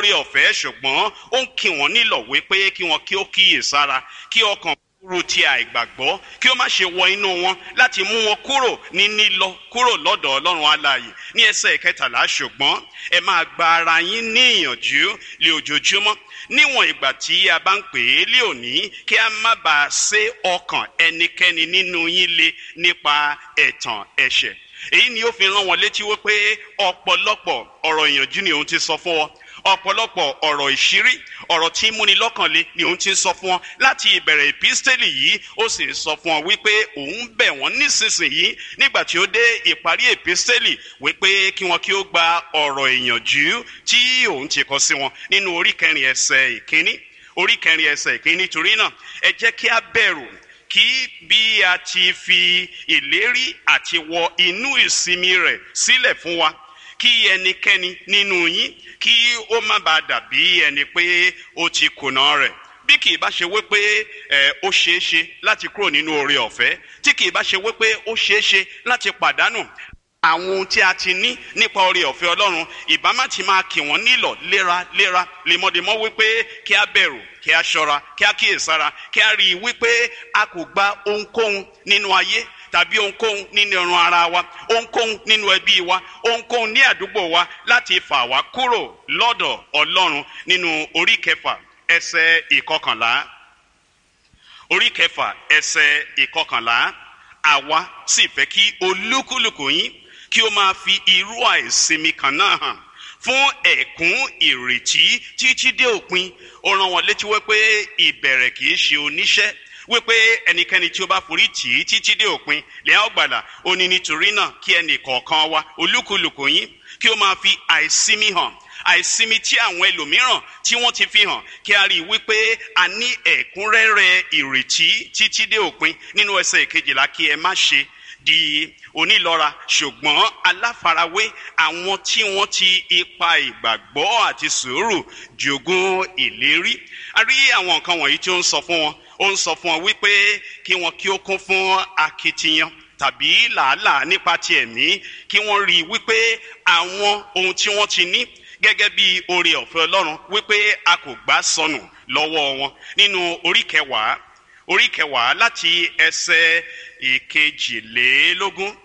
oore ọ̀fẹ́ ṣùgbọ́n ó ń kí wọ́n nílọ̀ wípé kí wọ́n kí ó kíyè sára kí ọkàn kúrò ti àìgbàgbọ́ kí ó má ṣe wọ inú wọn láti mú wọn kúrò ní nílọ kúrò lọ́dọ̀ ọlọ́run alààyè ní ẹsẹ̀ ìkẹtàlá ṣùgbọ́n ẹ máa gba ara yín ní ìyànjú lé ojoojúmọ́ níwọ̀n ìgbà tí a bá ń pè é lé òní kí a má bàa sé ọkàn ẹnikẹ́ni nínú yín le nípa ẹ̀tàn ẹ̀ṣẹ̀ èyí ni ó fi rán wọn létí wípé ọ̀pọ̀lọpọ̀ ọ̀rọ̀ ìyànjú ni òun ti sọ fún wọn ọ̀pọ̀lọpọ̀ ọ̀rọ̀ ìṣírí ọ̀rọ̀ tí múni lọ́kànlé ni òun ti sọ fún wọn láti ìbẹ̀rẹ̀ ìpísítẹ́lì yìí ó sì sọ fún wọn wípé òun bẹ̀ wọ́n nísinsìnyí nígbà tí ó dé ìparí ìpísítẹ́lì wípé kí wọn kí ó gba ọ̀rọ̀ ìyànjú tí òun ti kọ sí wọn nínú orí kẹrin ẹsẹ̀ ìkíní orí kẹrin ẹsẹ̀ ìkíní torí náà ẹ jẹ́ kí a bẹ̀rù kí bí a ti fi ìlérí àti wọ inú ìsinmi rẹ̀ sílẹ̀ fún wa kí ẹnikẹ́ni nínú yín kí ó má bàa dàbí ẹni pé ó ti kùnà rẹ̀ bí kì í bá ṣe wípé ẹ ó ṣeé ṣe láti kúrò nínú oore ọ̀fẹ́ tí kì í bá ṣe wípé ó ṣeé ṣe láti pàdánù àwọn ohun tí a ti ní nípa oore ọ̀fẹ́ ọlọ́run ìbámá ti máa kì wọ́n nílọ̀ léraléra lemọ́demọ́ wípé kí a bẹ̀rù kí a ṣọ́ra kí a kíyèsára kí a rí i wípé a kò gba ohunkóhun nínú ayé tàbí ohunkóhun nínú ẹran ara wa ohunkóhun nínú ẹbí wa ohunkóhun ní àdúgbò wa láti fà wá kúrò lọ́dọ̀ ọlọ́run nínú orí kẹfà ẹsẹ̀ ìkọkànlá orí kẹfà ẹsẹ̀ ìkọkànlá àwa sì fẹ́ kí olúkúlùkù yín kí ó máa fi irú àìsinmi kan náà hàn fún ẹ̀kún ìrètí títí dé òpin ó rán wọn létí wípé ìbẹ̀rẹ̀ kì í ṣe oníṣẹ́ wípé ẹnikẹ́ni tí ó bá forí tì í títí dé òpin lẹ́yìn ọgbàlà ó ní nítorí náà kí ẹnì kọ̀ọ̀kan wa olúkúlùkù yín kí ó máa fi àìsinmi hàn àìsinmi tí àwọn ẹlòmíràn tí wọ́n ti fi hàn kí a rí i wípé a ní ẹ̀kúnrẹ́rẹ́ ìrètí títí dé òpin nínú ẹsẹ̀ ìkejìlá kí ẹ má ṣe di onílọ́ra ṣùgbọ́n aláfarawé àwọn tí wọ́n ti ipa ìgbàgbọ́ àti sùúrù jogún ìlérí a rí àwọn nǹkan wọ̀nyí tí ó ń sọ fún wọn ó ń sọ fún wọn wípé kí wọn kí ó kún fún akitiyan tàbí làálàá nípa ti ẹ̀mí kí wọ́n rí i wípé àwọn ohun tí wọ́n ti ní gẹ́gẹ́ bí oore ọ̀fẹ́ ọlọ́run wípé a kò gbà sọnù lọ́wọ́ wọn nínú orí kẹwàá orí kẹwàá láti ẹsẹ̀ ìkejìlélógún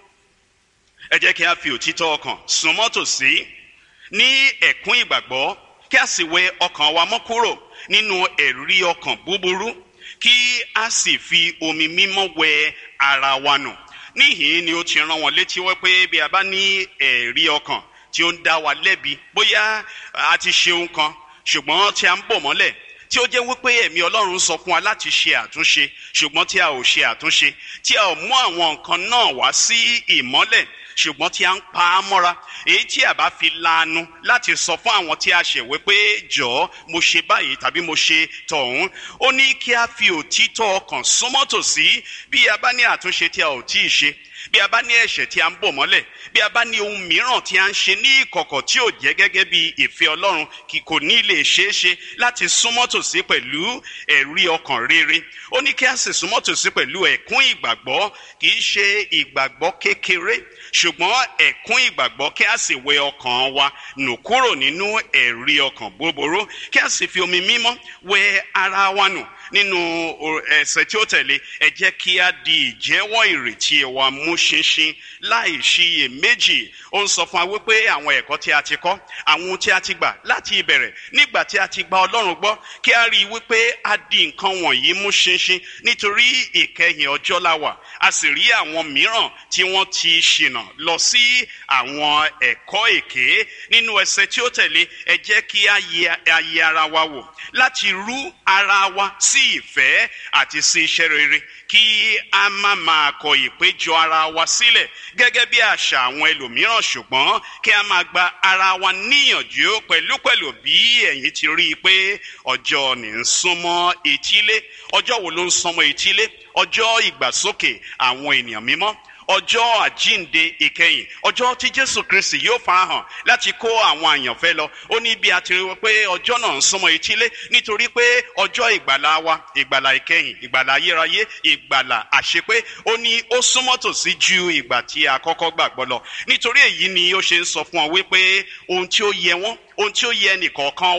ẹ jẹ́ kí a fi òtítọ́ ọkàn súnmọ́ tòsí ní ẹ̀kún ìgbàgbọ́ kí a sì wẹ ọkàn wa mọ́ kúrò nínú ẹ̀rí ọkàn búburú kí a sì fi omi mímọ́ wẹ ara wa nù níhìn ni ó ti rán wọn létí wípé bí a bá ní ẹ̀rí ọkàn tí ó ń dá wa lẹ́bi bóyá a ti ṣe ohun kan ṣùgbọ́n tí a ń bò mọ́lẹ̀ tí ó jẹ́ wípé ẹ̀mí ọlọ́run sọ fún wa láti ṣe àtúnṣe ṣùgbọ́n tí a ò ṣe àtúnṣe tí a ò mú àwọn nǹkan náà wá sí ìmọ́lẹ̀ ṣùgbọ́n tí a ń pa á mọ́ra èyí tí a bá fi lanu láti sọ fún àwọn tí a ṣẹ̀wé pé jọ̀ọ́ mo ṣe báyìí tàbí mo ṣe tọ̀hún ó ní kí a fi òtítọ́ ọkàn súnmọ́ tòsí bí a bá ní àtúnṣe tí a ò tí ì ṣe bí a bá ní ẹ̀ṣẹ̀ tí a ń bò mọ́lẹ̀ bí a bá ní ohun mìíràn tí a ń ṣe ní ìkọ̀kọ̀ tí ò jẹ́ gẹ́gẹ́ bí ìfẹ́ ọlọ́run kì kò ní lè ṣeé ṣe láti súnmọ́ tòsí pẹ̀lú ẹ̀rí ọkàn rere ó ní kí a sì súnmọ́ tòsí pẹ̀lú ẹ̀kún ìgbàgbọ́ kì í ṣe ìgbàgbọ́ kékeré ṣùgbọ́n ẹ̀kún ìgbàgbọ́ kí a sì wẹ ọkàn wa nù kúrò nínú ẹ̀rí ọkàn búburú kí a sì fi omi mímọ́ wẹ ara wa nù nínú ẹsẹ̀ tí ó tẹ̀lé ẹ jẹ́ kí a di ìjẹ́wọ́ ìrètí wa mú ṣinṣin láì ṣiyè méjì ó ń sọ fún wa wípé àwọn ẹ̀kọ́ tí a ti kọ́ àwọn ohun tí a ti gbà láti ìbẹ̀rẹ̀ nígbà tí a ti gba ọlọ́run gbọ́ kí a rí i wípé a di nǹkan wọ̀nyí mú ṣinṣin nítorí ìkẹyìn ọjọ́ la wà a sì rí àwọn mìíràn tí wọ́n ti ṣìnà lọ sí àwọn ẹ̀kọ́ èké nínú ẹsẹ̀ tí ó tẹ̀lé ẹ jẹ́ kí a yẹ ara wa wò láti rú ara wa sí ìfẹ́ àti sí iṣẹ́ rere kí a má máa kọ ìpéjọ ara wa sílẹ̀ gẹ́gẹ́ bí àṣà àwọn ẹlòmíràn ṣùgbọ́n kí a máa gba ara wa níyànjú pẹ̀lúpẹ̀lú bí ẹ̀yin ti rí i pé ọjọ́ ní ń súnmọ́ etílé ọjọ́ wo ló ń súnmọ́ etílé ọjọ́ ìgbàsókè àwọn ènìyàn mímọ́ ọjọ́ àjínde ìkẹyìn ọjọ́ tí jésù kristi yóò farahàn láti kó àwọn àyànfẹ́ lọ ó ní bí a ti rí pé ọjọ́ náà ń súnmọ́ etílé nítorí pé ọjọ́ ìgbàlá wa ìgbàlá ìkẹyìn ìgbàlá ayérayé ìgbàlá àṣepé ó ní ó súnmọ́ tòsí ju ìgbà tí a kọ́kọ́ gbàgbọ́ lọ nítorí èyí ni ó ṣe ń sọ fún ọ wípé ohun tí ó yẹ wọ́n ohun tí ó yẹ nìkọ̀ọ̀kan